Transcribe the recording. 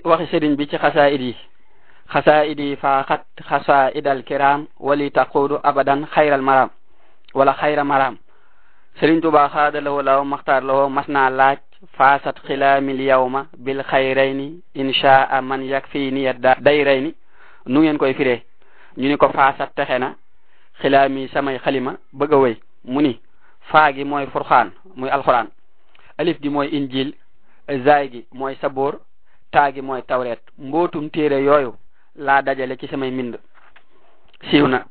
waxi sëriñ bi ci xasaayid yi xasaayid yi faaxat xasaayid al kiram wali taquudu abadan xayral maram wala xayra maram sëriñ tuba xaada lawo law maxtaar lawo mas naa laaj faasat xilaamil yawma bil xayrayni inshaa man yakfini yadda dayrayni nu ngeen koy firee ñu ni ko faasat texe na xilaami samay xalima bëgg a wéy mu ni faa gi mooy furxaan muy alxuraan alif gi mooy injil zaay gi mooy saboor taa gi mooy tawreet mbootum téere yooyu laa dajale ci samay mbind siiw na